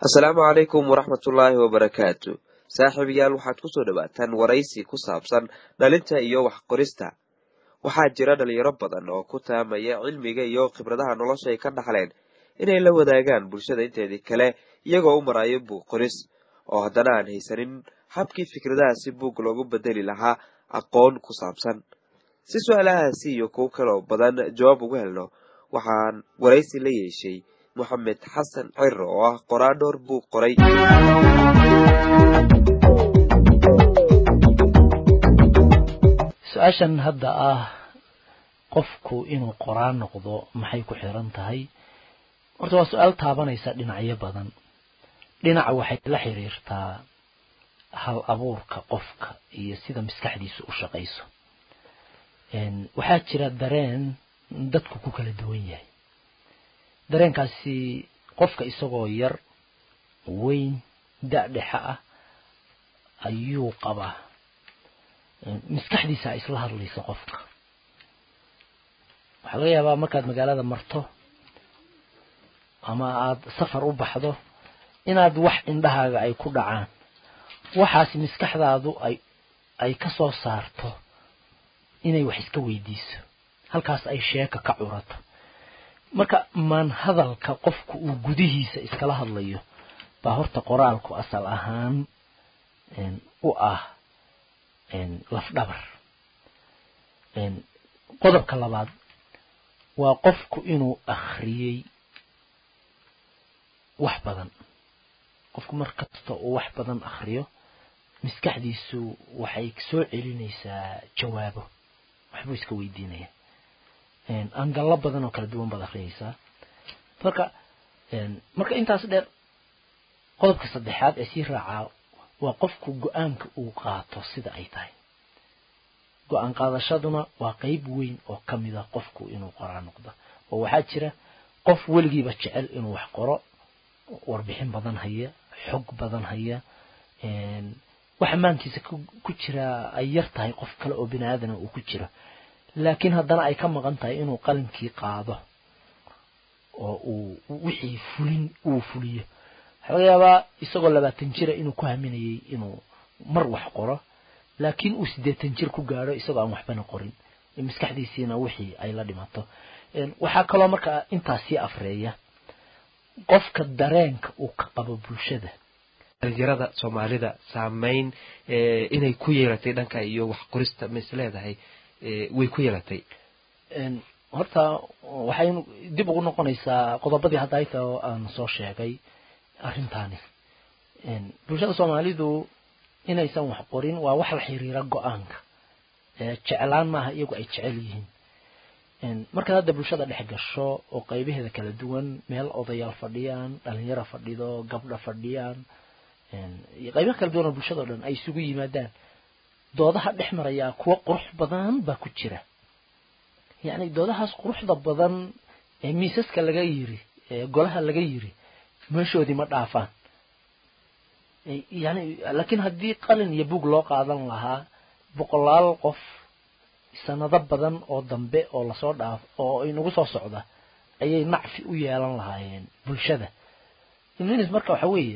asalaamu calaykum waraxmatullaahi wabarakaatu saaxiibayaal waxaad kusoo dhawaataan waraysi ku saabsan dhalinta iyo wax qorista waxaa jira dhalinyaro badan oo ku taamaya cilmiga iyo khibradaha nolosha ay ka dhaxleen inay la wadaagaan bulshada inteedii kale iyagoo u marayo buug qoris oo haddana aan haysanin habkii fikradahaasi buug loogu bedeli lahaa aqoon ku saabsan si su-aalahaasi iyo kuwo kaloo badan jawaab ugu helno waxaan waraysi la yeeshay moxamed xasan ciro oo ah qoraadhoor buug qoray su-aashan hadda ah qofku inuu qoraan noqdo maxay ku xiran tahay horta waa su-aal taabanaysa dhinacyo badan dhinaca waxay la xiriirtaa hal abuurka qofka iyo sida maskaxdiisu u shaqayso waxaa jira dareen dadku ku kala duwan yahay dareenkaasi qofka isagoo yar weyn da-dhexa ah ayuu qabaa maskaxdiisa isla hadlaysa qofka waxaa laga yaabaa markaad magaalada marto ama aada safar u baxdo inaad wax indhahaaga ay ku dhacaan waxaas maskaxdaadu ay ay ka soo saarto inay wax iska weydiiso halkaas ay sheeka ka curato marka maan hadalka qofku uu gudihiisa iskala hadlayo baa horta qoraalku asal ahaan u ah lafdhabar qodobka labaad waa qofku inuu akhriyey wax badan qofku mar kasta uu wax badan akhriyo maskaxdiisu waxay soo celinaysaa jawaabo waxbuu iska weydiinaya angallo badan oo kala duwan baad akhriyaysaa marka marka intaas dheer qodobka saddexaad ee sii raacaa waa qofku go-aanka uu qaato sida ay tahay go-aan qaadashaduna waa qeyb weyn oo ka mid a qofku inuu qoraa noqdo oo waxaa jira qof weligiiba jecel inuu wax qoro warbixin badan haya xog badan haya waxa maankiisa ku jira ay yar tahay qof kale oo bini aadana uu ku jiro laakiin haddana ay ka maqan tahay inuu qalinkii qaado oo uu wixii fulin uu fuliyo waxaa laga yaabaa isagoo labaatan jira inuu ku haminayay inuu mar wax qoro laakiin uu siddeetan jir ku gaadho isagoo aan waxbana qorin maskaxdiisiina wixii ay la dhimato waxaa kaloo markaa intaas sii afreeya qofka dareenka uu ka qabo bulshada dhalinyarada soomaalida saameyn inay ku yeelatay dhanka iyo wax qorista ma is leedahay way ku yeelatay horta waxay dib ugu noqonaysaa qodobadii hadda ayta oo aan soo sheegay arrintaani bulshada soomaalidu inaysan wax qorin waa wax la xiriira go-aanka jeclaan maaha iyagu ay jecel yihiin markaad hadda bulshada dhex gasho oo qaybaheeda kala duwan meel odayaal fadhiyaan dhalinyaro fadhido gabdha fadhiyaan qaybaha kala duwan oo bulshada o dhan ay isugu yimaadaan doodaha dhex marayaa kuwo qurux badan baa ku jira yacni doodahaas quruxda badan ee miisaska laga yiri ee golaha laga yiri meeshoodii ma dhaafaan yani laakiin haddii qalin iyo bug loo qaadan lahaa boqolaal qof sanado badan oo dambe oo lasoo dhaaf oo inagu soo socda ayay nacfi u yeelan lahaayeen bulshada imnis marka waxa weeye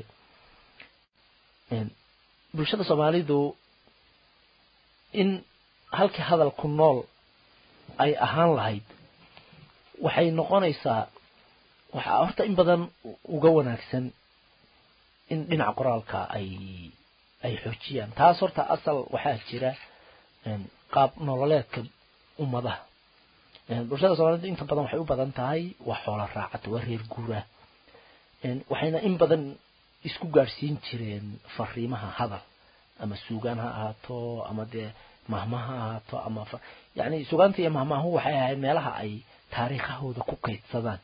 bulshada soomaalidu in halkii hadalku nool ay ahaan lahayd waxay noqonaysaa waxaa horta in badan uga wanaagsan in dhinaca qoraalka ay ay xoojiyaan taas horta asal waxaa jira qaab nololeedka ummadaha bulshada soomaalida inta badan waxay u badan tahay waa xoola raacata waa reer guuraa waxayna in badan isku gaadhsiin jireen fariimaha hadal ama suugaan ha ahaato ama dee mahma ha ahaato ama yani suugaanta iyo mahmaahu waxay ahayd meelaha ay taariikhahooda ku kaydsadaan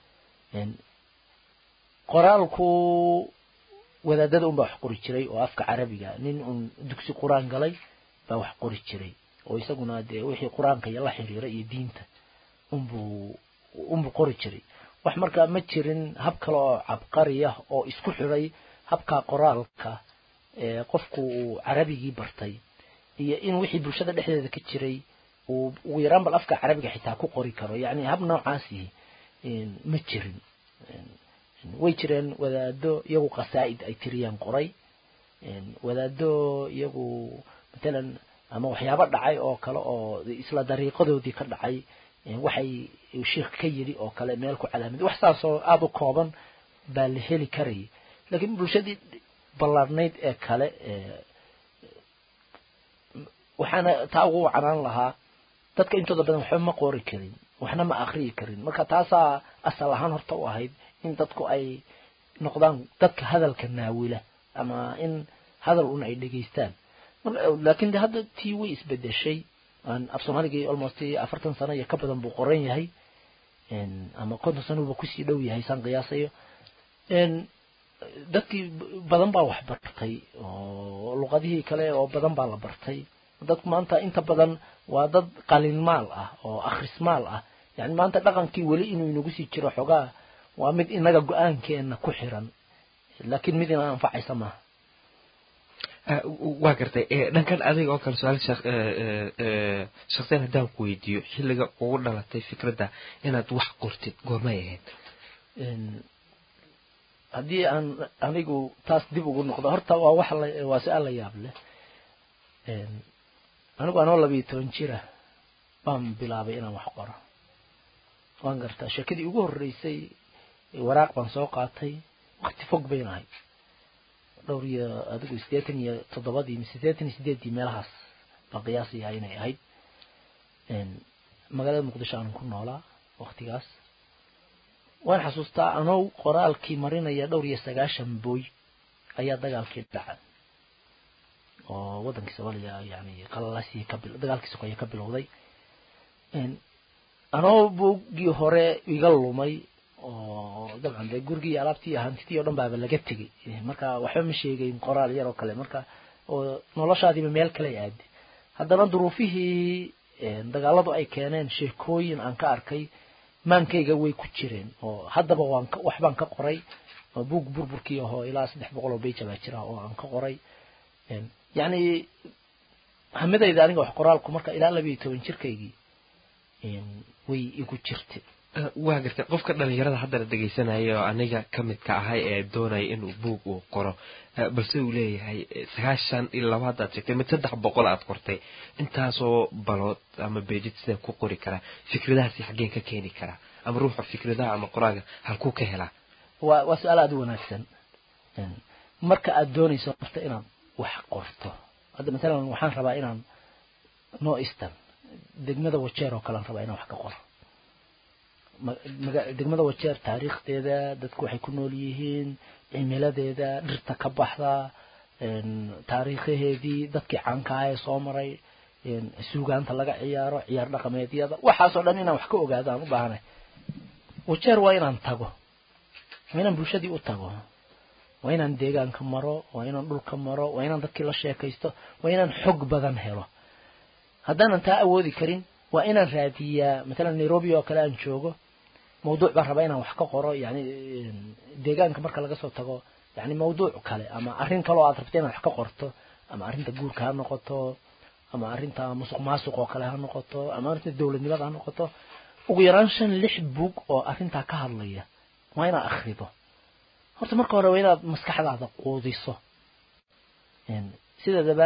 qoraalku wadaadada unbaa wax qori jiray oo afka carabiga nin uun dugsi qur-aan galay baa wax qori jiray oo isaguna dee wixii qur-aanka iyo la xiriira iyo diinta unbuu unbuu qori jiray wax markaa ma jirin hab kale oo cabqari ah oo isku xidhay habkaa qoraalka ee qofku uu carabigii bartay iyo in wixii bulshada dhexdeeda ka jiray uu ugu yaraan bal afka carabiga xitaa ku qori karo yacni hab noocaasi ma jirin way jireen wadaado iyagu qasaa'id ay tiriyaan qoray wadaado iyagu matalan ama waxyaabo dhacay oo kale oo isla dariiqadoodii ka dhacay waxay sheikh ka yidhi oo kale meel ku calaamid wax saasoo aada u kooban baa la heli karayay laakiin bulshadii ballaarnayd ee kale waxaana taa ugu wacanaan lahaa dadka intooda badan waxba ma qori karin waxna ma akriyi karin marka taasaa asal ahaan horta u ahayd in dadku ay noqdaan dadka hadalka naawila ama in hadal un ay dhegaystaan laakiin de hadda tii way isbedeshay af soomaaligii almost afartan sano iyo ka badan buu qoran yahay ama konton sanoba kusii dhow yahay saan qiyaasayo dadkii badan baa wax bartay oo luqadihii kale oo badan baa la bartay dadku maanta inta badan waa dad qalinmaal ah oo akhrismaal ah yani maanta dhaqankii weli inuu inagu sii jiro xogaa waa mid inaga go-aankeena ku xiran laakiin mid ina anfacaysa maaha waa gartay dhankan adiga oo kale su-aal shaksiyan haddaan ku weydiiyo xilliga ugu dhalatay fikradda inaad wax qortid goormay ahayd haddii aan anigu taas dib ugu noqdo horta waa wax waa su-aal la yaab leh anigu anoo labiyo toban jira baan bilaabay inaan wax qoro waan gartaa sheekadii ugu horreysay waraaq baan soo qaatay wakti fog bayn ahayd dhowr iyo adigu siddeetan iyo toddobadii mise siddeetan iyo sideeddii meelahaas baan qiyaasayaa inay ahayd magaalada muqdisho aanan ku noolaa waktigaas waan xasuustaa anoo qoraalkii marinaya dhowr iyo sagaashan booy ayaa dagaalkii dhacay oo waddankii soomaaliya yani qalalaasii ka dagaalkii sokeeye ka bilowday anoo boogii hore iga lumay oo dabcan dee gurigii iyo alaabtii iyo hantidii o dhan baaba laga tegay marka waxba ma sheegayn qoraal yar oo kale marka oo noloshaadiiba meel kale aadi haddana duruufihii dagaaladu ay keeneen sheekooyin aan ka arkay maankayga way ku jireen oo haddaba waan waxbaan ka qoray oo buug burburkii ahoo ilaa saddex boqol oo beja baa jira oo aan ka qoray yacni hamidayda aniga wax qoraalku marka ilaa labiyo toban jirkaygii way igu jirtay waa gartay qofka dhalinyarada haddana dhegaysanaya oo aniga ka midka ahay ee doonaya inuu buug uu qoro balse uu leeyahay sagaashan iyo laba haddaad sheegtay mid saddex boqol aad qortay intaasoo balood ama beejid sidee ku qori karaa fikradahaasi xaggeen ka keeni karaa ama ruuxa fikradaha ama qoraaga halkuu ka helaa waa waa su-aal aada u wanaagsan marka aad doonayso horta inaad wax qorto hadda matalan waxaan rabaa inaan no eastern degmada wajeer oo kalean rabaa inaan wax ka qoro degmada wajeer taariikhdeeda dadku waxay ku nool yihiin cimiladeeda dhirta ka baxda taariikhaheedii dadkii caankaha ee soo maray suugaanta laga ciyaaro ciyaar dhaqameedyada waxaasoo dhan inaan wax ka ogaado aan u baahanay wajeer waa inaan tago waa inaan bulshadii u tago waa inaan deegaanka maro waa inaan dhulka maro waa inaan dadkii la sheekaysto waa inaan xog badan helo haddaanan taa awoodi karin waa inaan raadiyaa matalan nairobi oo kale aan joogo mawduuc baan rabaa inaan wax ka qoro yani deegaanka marka laga soo tago yani mawduuc kale ama arrin kale oo aad rabta inaad wax ka qorto ama arrinta guurka ha noqoto ama arrinta musuq maasuq oo kale ha noqoto ama arrinta dowladnimada ha noqoto ugu yaraan shan lix bug oo arrintaa ka hadlaya waa inaad akhrido horta marka hore waa inaad maskaxdaada quudiso sideedaba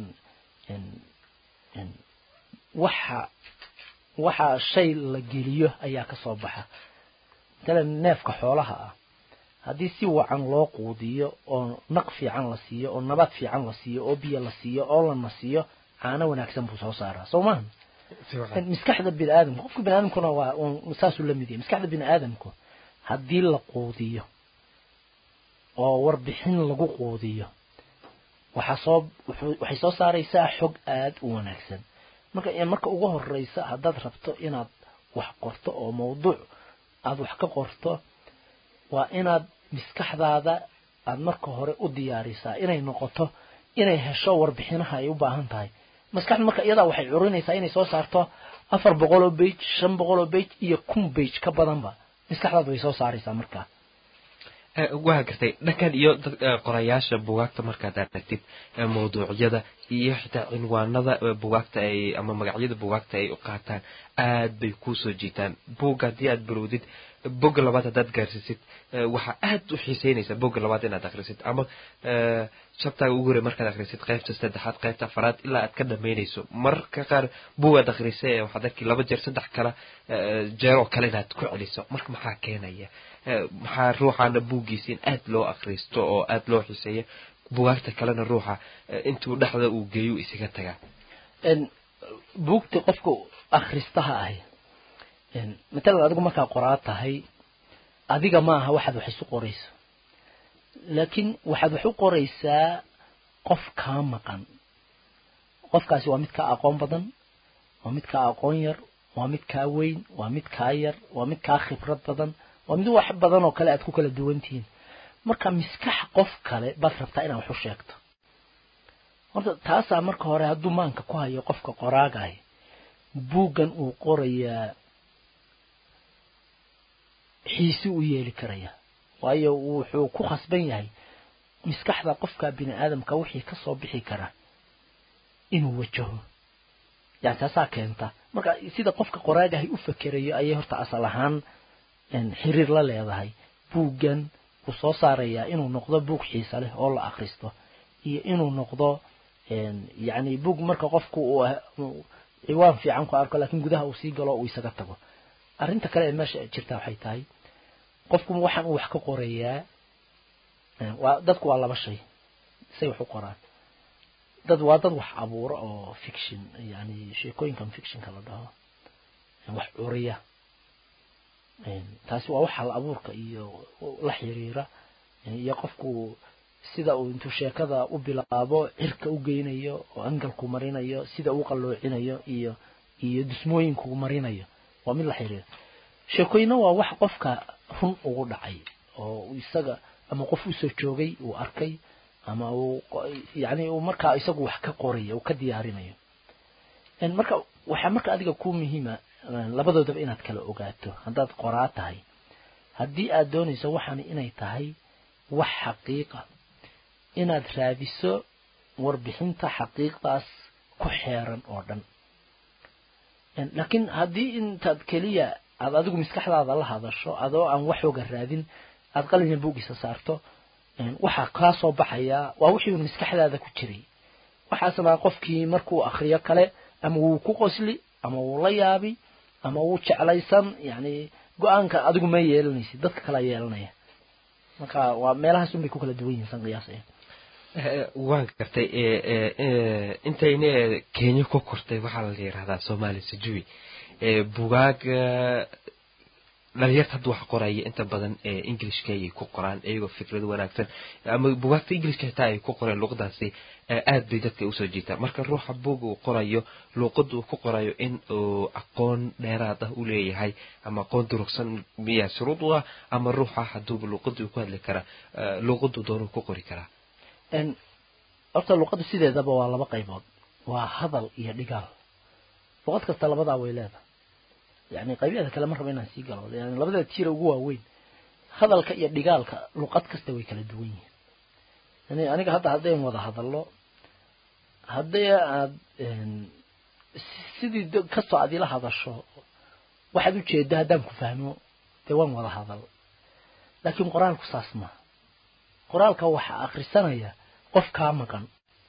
waxa waxa shay la geliyo ayaa ka soo baxa matalan neefka xoolaha ah haddii si wacan loo quudiyo oo naq fiican la siiyo oo nabad fiican la siiyo oo biyo la siiyo oo la nasiyo caano wanaagsan buu soo saaraa soo maaha maskaxda bini aadamku qofka bini aadamkuna waa saasuu la mid yahay maskaxda bini aadamku haddii la quudiyo oo warbixin lagu quudiyo waxaa soo waxay soo saaraysaa xog aada u wanaagsan marka marka ugu horeysa haddaad rabto inaad wax qorto oo mawduuc aada wax ka qorto waa inaad maskaxdaada aada marka hore u diyaarisaa inay noqoto inay hesho warbixinaha ay u baahan tahay maskaxda marka iyadaa waxay curinaysaa inay soo saarto afar boqol oo bage shan boqol oo bage iyo kun bage ka badanba maskaxdaada way soo saaraysaa markaa waa gartay dhankan iyo qorayaasha bugaagta markaad aragtid mawduucyada iyo xitaa cinwaanada bugaagta ay ama magacyada bugaagta ay u qaataan aad bay kuusoo jiitaan buugga haddii aad bilowdid bogga labaad haddaad gaarsiisid waxaa aad u xiiseynaysaa bogga labaad inaad akhrisid ama shabtaaga ugu hore markaad akhrisid qaybta saddexaad qaybta afaraad ilaa aad ka dhamaynayso mararka qaar buugaad akhrisay waxaad arki laba jeer saddex kala jeeroo kale inaad ku celiso marka maxaa keenaya maxaa ruuxaana buuggiisa in aad loo akhristo oo aad loo xiiseeyo bugaagta kalena ruuxa intuu dhexda uu geeyo isaga tagaa buugta qofka akhristaha ahi matalan adigu markaa qoraa tahay adiga ma aha waxaad wax isu qorayso laakiin waxaad wax u qoraysaa qof kaa maqan qofkaasi waa mid kaa aqoon badan waa mid kaa aqoon yar waa mid kaa weyn waa mid kaa yar waa mid kaa khibrad badan waa mid wax badan oo kale aad ku kala duwan tihiin marka miskax qof kale baad rabtaa inaad wax u sheegto horta taasaa marka hore hadduu maanka ku hayo qofka qoraagahi buuggan uu qorayaa xiisi u yeeli karaya waayo wuxuu ku khasban yahay miskaxda qofka bini aadamka wixii ka soo bixi kara inuu wajaho yani taasaa keenta marka sida qofka qoraagahay u fakerayo ayay horta asal ahaan xiriir la leedahay buuggan wuu soo saarayaa inuu noqdo buug xiisa leh oo la akhristo iyo inuu noqdo yani buug marka qofku uu ciwaan fiican ku arko laakiin gudaha uu sii galo uu isaga tago arrinta kale ee meesha jirta waxay tahay qofku waxaan uu wax ka qorayaa waa dadku waa laba shay say wax u qoraan dad waa dad wax abuura oo fiction yani sheekooyinkan fictionka la dhaho wax curiya taasi waa wax hal abuurka iyo la xiriira iyo qofku sida uu intuu sheekada u bilaabo cirka u geynayo oo angalku marinayo sida uu qalloocinayo iyo iyo dusmooyinku marinayo waa mid la xiriira sheekooyina waa wax qofka run ugu dhacay oo isaga ama qof usoo joogay uu arkay ama uu yani uu markaa isagu wax ka qorayo uu ka diyaarinayo marka waxaa marka adiga ku muhiima labadoodaba inaad kala ogaato haddaad qoraa tahay haddii aad doonayso waxaani inay tahay wax xaqiiqa inaad raadiso warbixinta xaqiiqdaas ku xeeran oo dhan laakiin haddii intaad keliya aad adigu maskaxdaada la hadasho adoo aan waxooga raadin aad qalina buugisa saarto waxaa kaa soo baxayaa waa wixii maskaxdaada ku jiray waxaasna qofkii markuu akriyo kale ama wuu ku qosli ama wuu la yaabi ama wuu jeclaysan yani go-aanka adigu ma yeelanaysid dadka kala yeelanaya marka waa meelahaas unbay ku kala duwan yihiin san qiyaasaya waan gartay intayna kenya ku kortay waxaa la yirahdaa soomaali sajuwi bugaag dhalinyarta hadda wax qoraya inta badan englishka ayay ku qoraan iyagoo fikrado wanaagsan ama bugaagta englishka xitaa ay ku qoreen luqadaasi aad bay dadka usoo jiitaa marka ruuxa buug uu qorayo luuqada uu ku qorayo in uu aqoon dheeraad ah u leeyahay ama aqoon durugsan miyaa shuruud u ah ama ruuxa haduuba luuqada uu ku hadli karaa luuqadu doonuu ku qori karaa horta luqaddu sideedaba waa laba qaybood waa hadal iyo dhigaal luqad kasta labadaa way leedahay yani qaybyada kale ma raba inaan sii galo yani labada tiira ugu waaweyn hadalka iyo dhigaalka luqad kasta way kala duwan yihiin yani aniga hadda haddayn wada hadallo haddii aad sidii kastoo aad ila hadasho waxaad ujeedo haddaan ku fahmo dee waan wada hadal laakiin qoraalku saas ma qoraalka waxaa akrisanaya qof kaa maqan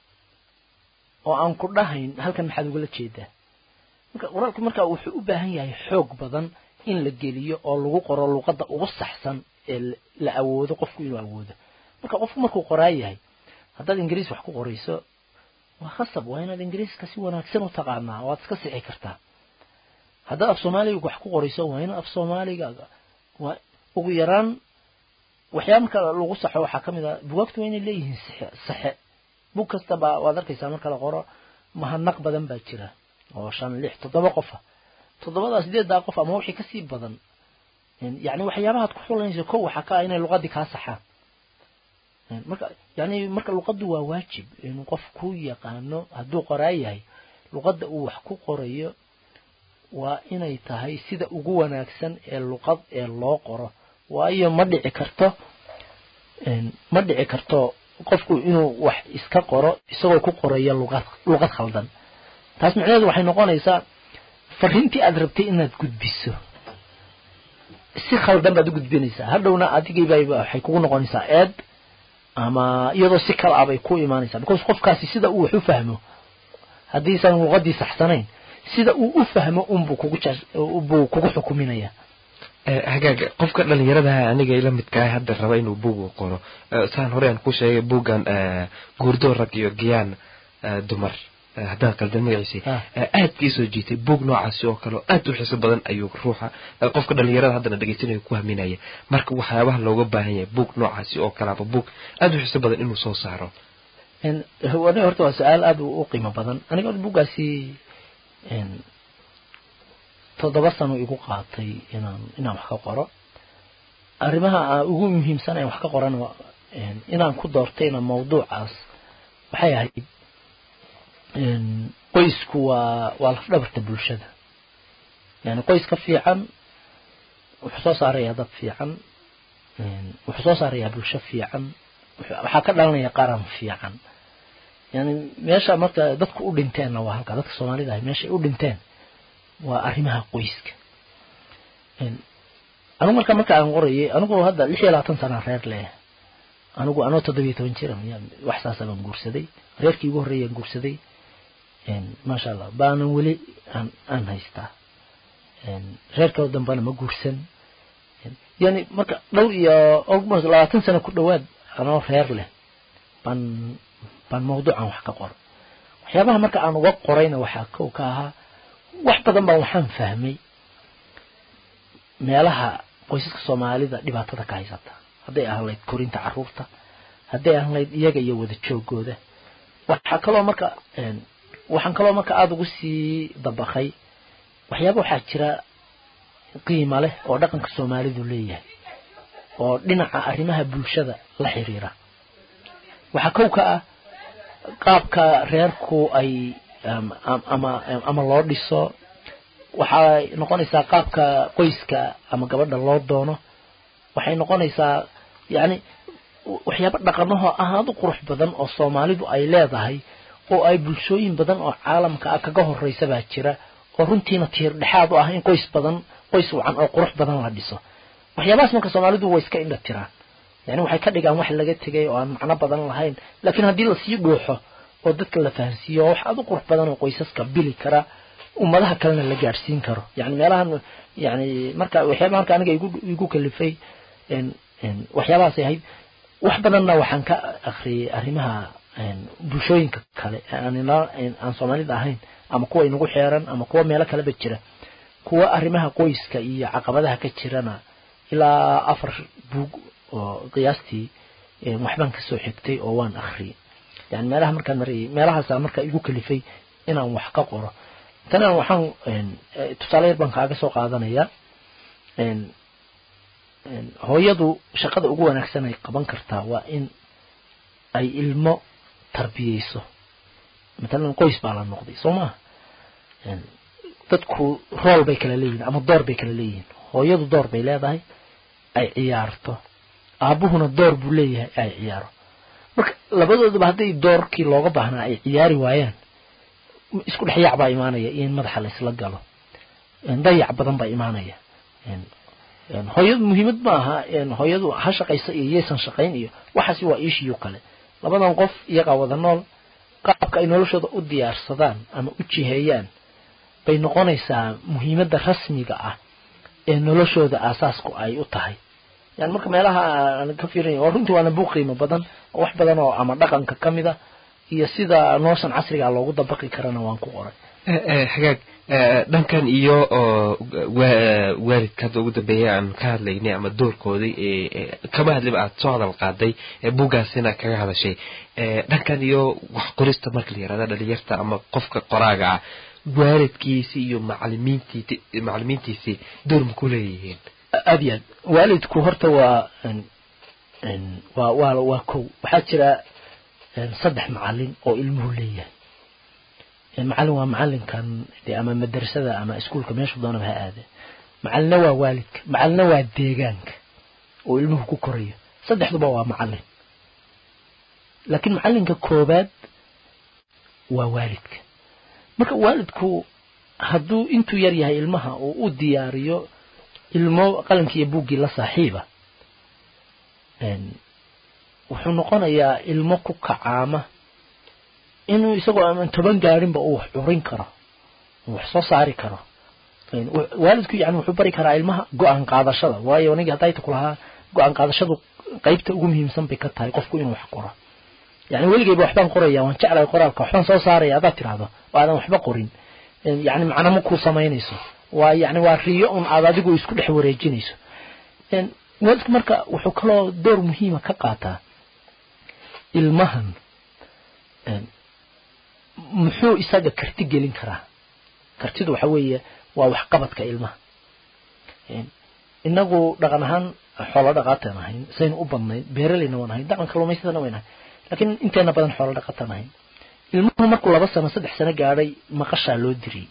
oo aan ku dhahayn halkan maxaad ugala jeedaa marka qoraalku markaa wuxuu u baahan yahay xoog badan in la geliyo oo lagu qoro luqadda ugu saxsan ee la awoodo qofku inuu awoodo marka qofku markuu qoraa yahay haddaad ingiriis wax ku qorayso waa khasab waa inaad ingiriiska si wanaagsan u taqaanaa waad iska sixi kartaa haddaad af soomaaliga wax ku qorayso waa inaad af soomaaliga waa ugu yaraan waxyaaba marka lagu saxo waxaa ka mid ah bugaagtu waa inay leeyihiin saxe bug kastaba waad arkaysaa marka la qoro mahadnaq badan baa jira oo shan lix toddoba qofa toddobadaa sideeddaa qof ama wixii kasii badan yani waxyaabahaad ku xulanayso kow waxaa ka ah inay luqadii kaa saxaan marka yani marka luqaddu waa waajib inuu qof ku yaqaano hadduu qoraa yahay luqadda uu wax ku qorayo waa inay tahay sida ugu wanaagsan ee luqad ee loo qoro waayo ma dhici karto ma dhici karto qofku inuu wax iska qoro isagoo ku qoraya luqad luqad khaldan taas micnaheedu waxay noqonaysaa fariintii aad rabtay inaad gudbiso si khaldan baad u gudbinaysaa hadhowna adigiibayba waxay kugu noqonaysaa eed ama iyadoo si kale ah bay ku imaanaysaa because qofkaasi sida uu wax u fahmo haddiisan luqadii saxsanayn sida uu u fahmo unbuu kugu buu kugu xukuminaya hagaag qofka dhalinyaradaha aniga ila midkaah hadda raba inuu buug u qoro saan hore aan ku sheegay buuggan guurdo rag iyo giyaan dumar haddaan qaldan magaciisi aad ii soo jiitay buug noocaasi oo kale aad u xiiso badan ayuu ruuxa qofka dhalinyarada haddana dhegeysanaya ku haminaya marka waxyaabaha looga baahan yahay buug noocaasi oo kaleaba buug aad u xiiso badan inuu soo saaro aniga horta waa su-aal aad u qiimo badan aniga buuggaasi toddoba sano igu qaatay inaan inaan wax ka qoro arrimaha ugu muhiimsan aan wax ka qoran inaan ku doortayna mawduucaas waxay ahayd qoysku waa waa lafdhabarta bulshada yani qoys ka fiican wuxuu soo saarayaa dad fiican wuxuu soo saarayaa bulsho fiican waxaa ka dhalanaya qaran fiican yani meesha marka dadku u dhinteenna waa halka dadka soomaalida ahay meeshay u dhinteen waa arrimaha qoyska anigu marka marka aan qorayay anigu hadda lix iyo labaatan sana reer leh anigu anoo toddobiyo toban jira wax saasa baan guursaday reerkii ugu horreeyaan guursaday maasha allah baanan weli aan aan haystaa reerka dambana ma guursan yani marka dhowr iyo almost labaatan sano ku dhowaad anoo reer leh baan baan mawduucan wax ka qoro waxyaabaha marka aan uga qorayna waxaa kow ka ahaa wax badan baan waxaan fahmay meelaha qoysaska soomaalida dhibaatada ka haysata hadday ahaan layd korinta caruurta hadday ahaan layd iyaga iyo wada joogooda waxaa kaloo marka waxaan kaloo marka aada ugu sii dabaqay waxyaaba waxaa jira qiimo leh oo dhaqanka soomaalidu leeyahay oo dhinaca arrimaha bulshada la xiriira waxaa kow ka ah qaabka reerku ay ama ama loo dhiso waxay noqonaysaa qaabka qoyska ama gabadha loo doono waxay noqonaysaa yacni waxyaaba dhaqanaho aad u qurux badan oo soomaalidu ay leedahay oo ay bulshooyin badan oo caalamka ah kaga horeysa baa jira oo runtiina tiir dhexaad u ah in qoys badan qoys wacan oo qurux badan la dhiso waxyaabahaas marka soomaalidu way iska indha tiraan yani waxay ka dhigaan wax laga tegay oo aan macno badan lahayn laakiin haddii lasii dhuuxo oo dadka la fahansiiyo wax aad u qurux badan oo qoysaska bili kara ummadaha kalena la gaadhsiin karo yani meelahan yani marka waxyaabaha marka aniga igu igu kalifay waxyaabahaasay ahayd wax badanna waxaan ka akriyay arrimaha bulshooyinka kale aan soomaalida ahayn ama kuwa inagu xeeran ama kuwa meelo kaleba jira kuwa arrimaha qoyska iyo caqabadaha ka jirana ilaa afar buug oo qiyaastii waxbaan kasoo xigtay oo waan akriyay yani meelaha markaan marayay meelahaasa marka igu kalifay inaan wax ka qoro tana waxaan tusaale yar baan kaaga soo qaadanaya hooyadu shaqada ugu wanaagsan ay qaban kartaa waa in ay ilmo tarbiyeyso matalan qoys baa la noqday soo maha dadku rool bay kala leeyihin ama door bay kala leeyihiin hooyadu door bay leedahay ay ciyaarto aabuhuna door buu leeyahay ay ciyaaro marka labadooduba hadday doorkii looga baahnaa ay ciyaari waayaan isku dhexyaac baa imaanaya iyo in madaxa laysla galo dayac badan baa imaanaya hooyadu muhiimad ma aha hooyadu ha shaqaysa iyo yaysan shaqayn iyo waxaasi waa iishiyo kale labadan qof iyagaa wada nool qaabka ay noloshooda u diyaarsadaan ama u jiheeyaan bay noqonaysaa muhiimadda rasmiga ah ee noloshooda aasaasku ay u tahay yani marka meelaha aan ka fiirinay waa runtii waana buuq qiimo badan oo wax badan oo ama dhaqanka ka mid a iyo sida noloshan casriga loogu dabaqi karana waan ku qoray hagaag dhankan iyo waalidka hadda ugu dambeeya aan ka hadlaynay ama doorkoodii kama hadliba aad soo hadal qaaday buuggaasina kaga hadashay dhankan iyo wax qorista marka la yirahda dhalinyarta ama qofka qoraaga ah waalidkiisi iyo macalimiintiisi macalimiintiisii door ma ku leeyihiin aad iyo aad waalidku horta waa waa waa waa kow waxaa jira saddex macalin oo ilmuhu leeyahay macalin waa macalinkan de ama madrasada ama iskuolka meeshu doonaba ha aade macalina waa waalidka macalina waa deegaanka oo ilmuhu ku korayo saddexduba waa macalin laakiin macallinka koobaad waa waalidka marka waalidku hadduu intuu yar yahay ilmaha uu u diyaariyo ilmo qalankii iyo buuggii la saaxiiba wuxuu noqonayaa ilmo ku kacaama inuu isagoo aman toban gaarinba uu wax curin karo wax soo saari karo waalidku yani wuxuu bari karaa ilmaha go-aan qaadashada waayo aniga hadayta ku lahaa go-aan qaadashadu qaybta ugu muhiimsan bay ka tahay qofku inuu wax qoro yani weligeyba waxbaan qoraya waan jeclahay qoraalka waxbaan soo saaraya haddaad tiraahdo oo aadan waxba qorin yani macna ma kuu samaynayso waa yani waa riyo un aad adigu isku dhex wareejinayso waalidku marka wuxuu kaloo door muhiima ka qaataa ilmahan muxuu isaga karti gelin karaa kartidu waxa weeye waa waxqabadka ilmaha inagu dhaqan ahaan xoolo dhaqaataan ahayn saynu u badnayn beeraleyna waan ahayn dhaqan kalluumaysadana wayn ahayn laakiin inteena badan xoolo dhaqataan ahayn ilmuhu markuu laba sano saddex sano gaadhay maqashaa loo diriyey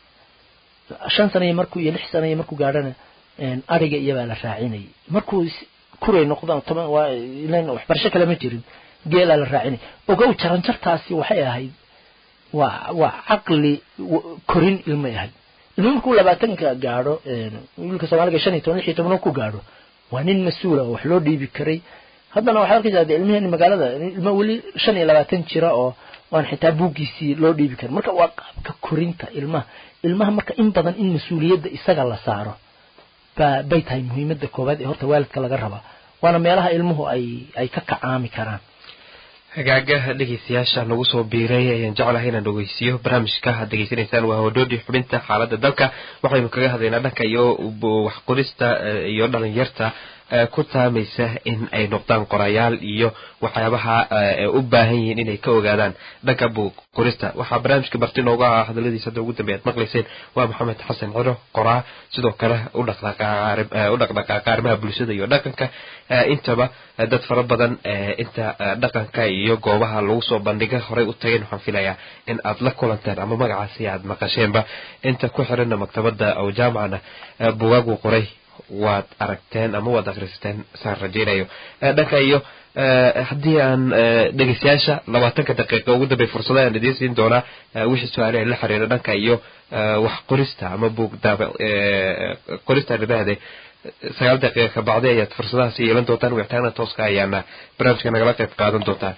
shan sano iyo markuu iyo lix sano iyo markuu gaadhana ariga iyabaa la raacinayay markuu kuray noqdaan toban waa ilan waxbarasho kale ma jirin geelaa la raacinay ogow jaranjartaasi waxay ahayd waa waa caqli korin ilmay ahayd ilmo markuu labaatanka gaadho wiilka soomaaliga shan iyo toban lix iyo toban ku gaadho waa nin mas-uula oo wax loo dhiibi karay haddana waxaad arkaysaa dee ilmaheen magaalada ilmo weli shan iyo labaatan jira oo waan xitaa buuggiisii loo dhiibi karin marka waa qaabka korinta ilmaha ilmaha marka in badan in mas-uuliyadda isaga la saaro ba bay tahay muhiimadda koowaad ee horta waalidka laga rabaa waana meelaha ilmuhu ay ay ka kacaami karaan hagaagaha dhegeystayaasha nagu soo biiray ayaan jeclahay inaan dhegeysiiyo barnaamijka aad degeysanaysaan waa hodhoodhi xubinta xaaladda dalka waxaynu kaga hadlaynaa dhanka iyo waxqorista iyo dhalinyarta ku taamaysa in ay noqdaan qorayaal iyo waxyaabaha u baahan yihiin inay ka ogaadaan dhanka qorista waxaa barnaamijka barti nooga ah hadaladiisa hadda ugu dambeey aad maqlayseen waa maxamed xasan ciro qoraa sidoo kale u dhaqdhaqaaqa arrimaha bulshada iyo dhaqanka intaba dad fara badan inta dhaqanka iyo goobaha lagu soo bandhiga horey u tageen waxaan filayaa in aad la kulanteen ama magacaasi aad maqasheenba inta ku xiranna maktabada oo jaamacana bugaagu qoray waad aragteen ama waad akhrisateen saan rajaynayo dhanka iyo haddii aan dhegeystayaasha labaatanka daqiiqa ugu dambey fursada aan idiin siin doonaa wixii su-aale la xiriira dhanka iyo wax qorista ama buug daab qorista ridahde sagaal daqiiqa ka bacdi ayaad fursadahaasi yeelan doontaan wicitaana tooska ayaana barnaamijka nagala qayb qaadan doontaan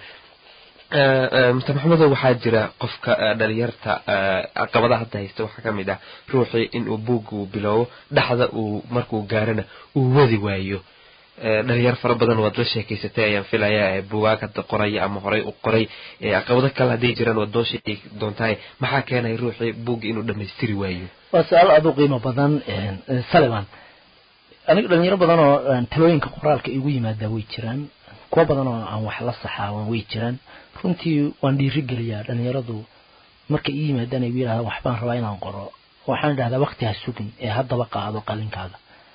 mr maxamedo waxaa jira qofka dhalinyarta caqabadaha hadda haysta waxaa ka mid ah ruuxii inuu buugga uu biloobo dhexda uu markuu gaarana uu wadi waayo dhalinyar fara badan waad la sheekeysatay ayaan filayaa bugaag hadda qoraya ama horey u qoray caqabado kale hadday jiraan waad noo sheegi doontaa maxaa keenaya ruuxii buugga inuu dhamaystiri waayo waa su-aal aada u qiimo badan salivan aniga dhalinyaro badan oo talooyinka qoraalka igu yimaadaa way jiraan kuwo badan oo aan wax la saxaawan way jiraan runtii waan dhiirigeliyaa dhalinyaradu markay ii yimaadaan ay yidhahdaan waxbaan rabaa inaan qoro waxaan idhahdaa wakti ha sugin ee haddaba qaado qalinkaaga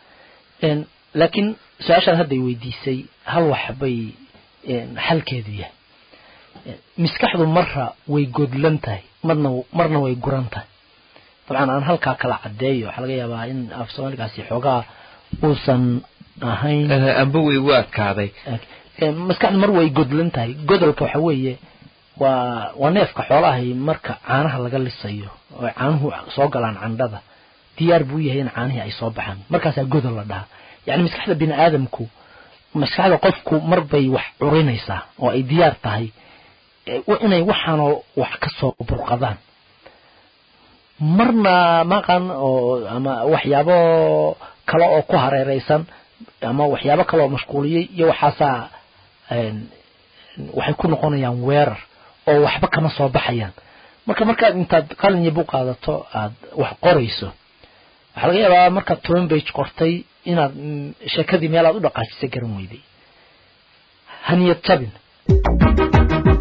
laakiin su-aashaan hadday weydiisay hal wax bay xalkeedu yahay miskaxdu marra way godlan tahay marna marna way guran tahay dabcan aan halkaa kala caddeeyo waxaa laga yaabaa in af soomaaligaasi xoogaa uusan ahayn amba way u adkaaday maskaxdu mar way godlan tahay godolka waxa weeye waa waa neefka xoolahay marka caanaha laga lisayo oo caanuhu soo galaan candhada diyaar buu yahay in caanihii ay soo baxaan markaasaa godol la dhahaa yacni maskaxda bini aadamku maskaxda qofku mar bay wax curinaysaa oo ay diyaar tahay inay waxaanoo wax ka soo burqadaan marna maqan oo ama waxyaabo kale oo ku hareereysan ama waxyaabo kale oo mashquuliyey iyo waxaasaa waxay ku noqonayaan weerar oo waxba kama soo baxayaan marka markaad intaad qalin iyo buu qaadato aad wax qorayso waxaa laga yaabaa markaad toban bage qortay inaad sheekadii meel aad u dhaqaajisa garan weyday haniyad jabin